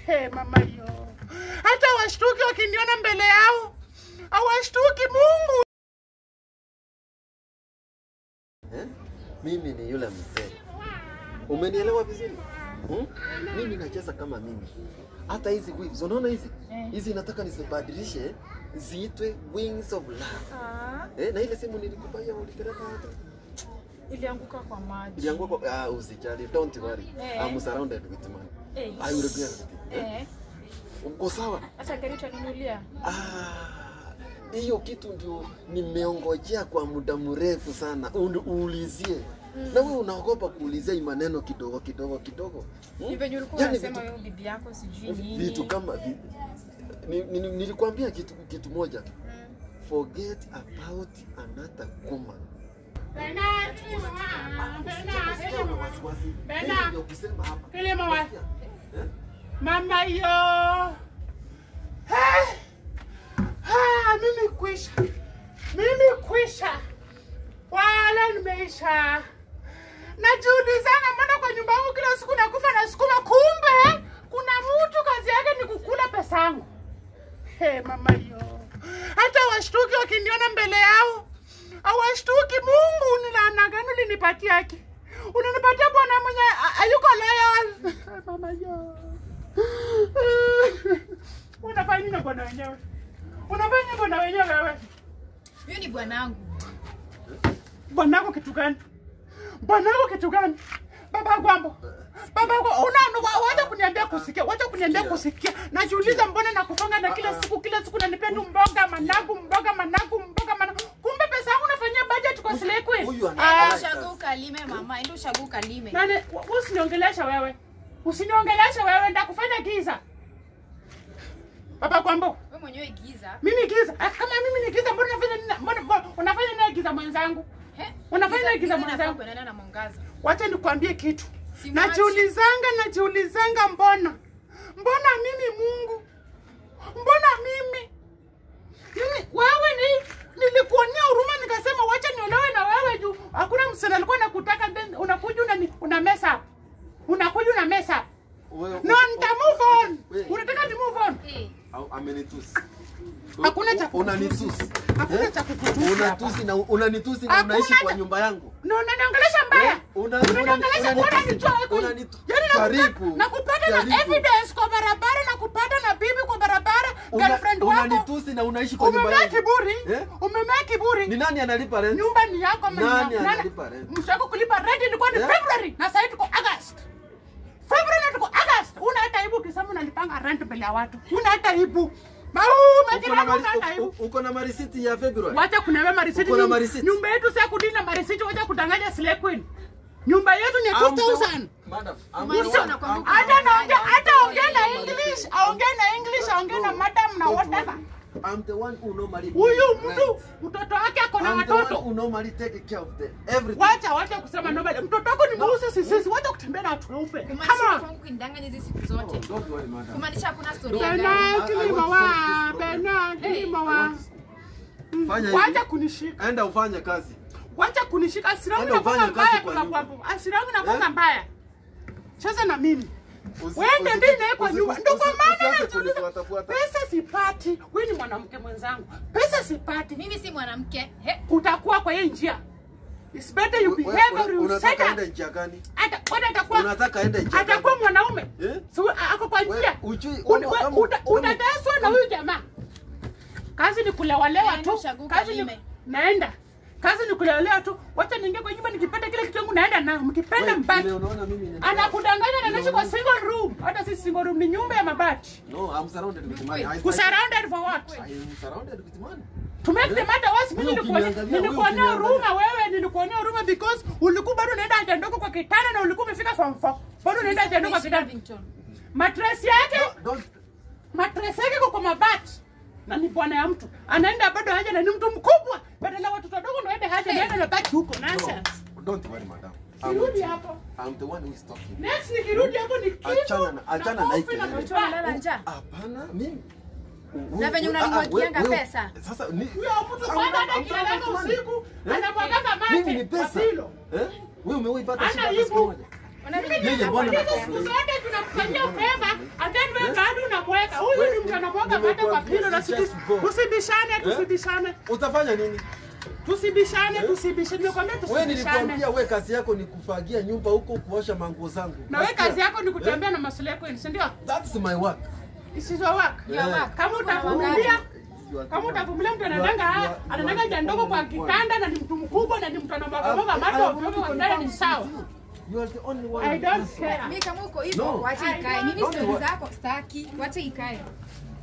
He, mama yo, hata washtuki wakiniona mbele yao, hawashtuki Mungu. Eh? Mimi ni yule mzee. Umenielewa vizuri? Hmm? Mimi nacheza kama mimi. Hata hizi waves, unaona hizi? Eh. Hizi nataka nisibadilishe ziitwe wings of love. Ah, Eh, na ile simu nilikupaia ulipeleka hata. ilianguka kwa maji. Ilianguka kwa ah, usijali, don't worry. Eh. I'm surrounded with money. Eh. I will get it. Eh? Eh, Uko sawa? acha gari utanunulia. Ah, hiyo kitu ndio nimeongojea kwa muda mrefu sana uni- uulizie Mm. na wewe unaogopa kuulizia hii maneno kidogo kidogo kidogo hmm? Ni venye ulikuwa Yaani unasema vitu- wewe bibi yako sijui nini. vitu kama vi, ni, ni, ni, nilikwambia kitu, kitu moja Mm. forget about another woman Bernard, mama, Bernard, Usiwe na wasiwasi. Bernard. Mimi ndio kusema hapa. Kile mama. Unasikia? Eh? mama yo. He, ha, mimi kwisha, mimi kwisha, wala nimeisha. Najiulizana, mbona kwa nyumba yangu kila siku nakufa na sukuma, kumbe kuna mtu kazi yake ni kukula pesa yangu. He, mama yo, hata washtuki wakiniona mbele yao hawashtuki. Mungu, ni laana gani ulinipatia haki? Unanipatia bwana mwenye a- hayuko loyal. mama yo, unafanya nini na bwana wenyewe? Unafanya nini bwana wenyewe wewe? Huyo ni bwanangu. Bwanako kitu gani? Bwanako kitu gani? Baba gwambo. Baba kwa una wa- wacha kuniambia kusikia, wacha kuniambia kusikia. Najiuliza mbona nakufanga na kila siku kila siku nanipea tu mboga managu mboga managu mboga managu. Kumbe pesa yangu nafanyia budget kwa Slay Queen. Huyu ana- Ah, ana- Ushago ukalime mama, enda ushago ukalime. Nani wa- usiniongelesha wewe. Usiniongelesha wewe ndakufanya giza. Baba gwambo. Wewe mwenyewe giza. Mimi giza. Ah, Kama mimi ni giza mbona unafanya nini? Mbona mbona unafanya nini giza mwenzangu? He? Unafanya Giza- giza giza mwenzangu? inafaa kuendana na mwangaza. Wacha nikwambie kitu. Si mwachi. Najiulizanga, najiulizanga, mbona mbona mimi Mungu, mbona mimi mimi wewe ni nilikuonea huruma nikasema wacha niolewe na wewe juu hakuna msichana alikuwa nakutaka, then unakuja unani una mess up, unakuja una mess up. Wewe- No, nita move on. Wewe- Unataka ni move on? Eh, au- amenitusi. Hakuna cha unanitusi. Hakuna Eh? cha kukutusi hapa. Unatusi na unanitusi na Hakuna unaishi kwa cha- nyumba yangu. No, unaniongelesha mbaya. Eh, una- Unaniongelesha unani- unanitoa huko. unanitu- Yaani nakupa- Karibu. nakupata na Karibu. evidence kwa barabara na kupata na bibi kwa barabara Una- girlfriend wako. Unanitusi na unaishi kwa nyumba Umemea yangu. kiburi. Eh? Umemea kiburi. Ni nani analipa rent? Nyumba ni yako ama ni Nani yako? analipa rent? Mshako kulipa rent ilikuwa ni Eh? February na sasa tuko August. February na tuko August. Una hata aibu ukisema unalipanga rent mbele ya watu. Una hata aibu. Mau, Uko na majirani mari- una hata u- aibu. u- Uko na marisiti ya February? Wacha kunawea marisiti. Uko na Nyum- marisiti? Nyumba yetu sasa kudini na marisiti, wacha kudanganya Slay Queen. Nyumba yetu ni I'm the 2000. one- Madam, I'm Mwanzo the one- unakumbuka- I'm- Hata naongea hata ongea na English, aongee na English, aongee na madam na Don't whatever. worry. I'm the one who normally Huyu pays mtu rent. mtoto wake ako na I'm the one watoto. who normally take care of the everything. Wacha wacha kusema nobody. Mtoto wako ni mweusi sisi, wacha kutembea na watu weupe. Come kumaanisha on. kwangu kunidanganya hizi siku Oh, zote. don't worry, madam. Kumaanisha hakuna story ya Bernard. gari. Bernard I- I kilima want to wa, solve this problem. Bernard kilima I wa. want to- Fanya hivi. Wacha kunishika. Enda ufanye kazi. Wacha kunishika. Asira yangu Enda inakuwa ufanye kazi mbaya kwa kwa nyumba. kwambo. Asira yangu inakuwa Eh? mbaya. Cheza na mimi. Usi- Wende usi- ndi naye kwa usi- nyumba. usi- Ndio kwa usi- maana usianze najiuliza. kunifuatafuata. Pesa sipati. Wewe ni mwanamke mwenzangu. Pesa sipati. Mimi si mwanamke. He, utakuwa kwa hii njia. It's better you We- we- behave or we- you Unataka shut ende up. njia gani? Ata kwani atakuwa Unataka ende njia gani? atakuwa mwanaume. Eh? So ako kwa We- njia. ujui- Uni- kama- we- kama- uta- kama- Utateswa na huyu jamaa. Kazi ni kulewalewa Naenda tu. ushago Kazi ni kalime. naenda. Kazi ni kulewalewa tu. Wacha niingie kwa nyumba nikipata kile kitu yangu naenda na mkipenda Wewe, mbaki. vile unaona mimi ni- Anakudanganya na naishi kwa single room. Hata si single room ni nyumba ya mabati. No, I'm surrounded with money. I- Kusurrounded for what? I am surrounded with money. To make the matter worse, mimi Wewe nilikuwa ukiniangalia, nilikuonea wewe huruma wewe, nilikuonea huruma because ulikuwa bado unaenda haja ndogo kwa kitanda na ulikuwa umefika form 4. Bado unaenda haja ndogo kwa kitanda. Lavington. Mattress yake, No, don't- mattress yake iko kwa mabati. Na ni bwana ya mtu. Anaenda bado haja na ni mtu mkubwa. Badala watoto wadogo ndio waende haja naenda na baki huko. Nonsense. no, don't worry, madam. I'm Sirudi with you. hapo. I'm the one who is talking. Next nikirudi hapo ni kitu. Achana na- achana na hii kofi kelele. Watu wanalala njaa. Hapana, mimi. Na venye Ah, ah, unanimwagianga wewe- pesa. Sasa ni Huyo mtu I'm- kwanza hata I'm kilala talking money. usiku Eh? anamwaganga Mimi ni mate kwa pesa. pilo. Eh? Wewe umewaipata Ana shida hata siku aibu. moja. Ona vile Yeye ninakuwa bwana na Hizo anakuwa siku pesa. zote tunamfanyia favor and then wewe Yes. mwaga mate kwa Nimekuambia pilo na just go. tusibishane, tusibishane. Utafanya nini? Tusibishane, tusibishane. Nimekwambia Wewe tusibishane. nilikwambia we kazi yako ni kufagia nyumba huko kuosha manguo zangu. Na wewe Nasikia? kazi yako ni kutembea na masuala yako, si ndio? That's my work. This is your work. Yeah. work. Kama utavumilia You are- kama utavumilia mtu You are- anadanga you are- anadanga you are ja ndogo kwa the only one. kitanda na ni mtu mkubwa na ni mtu anamwaga I- mwaga I- mate I ovyo want ovyo to kwa ndani ni confirm sawa. with you. You are the only one. I don't Yes. care. Mimi kama uko hivyo, No. wacha I ikae. don't Mimi know stori what- zako sitaki. Wacha ikae.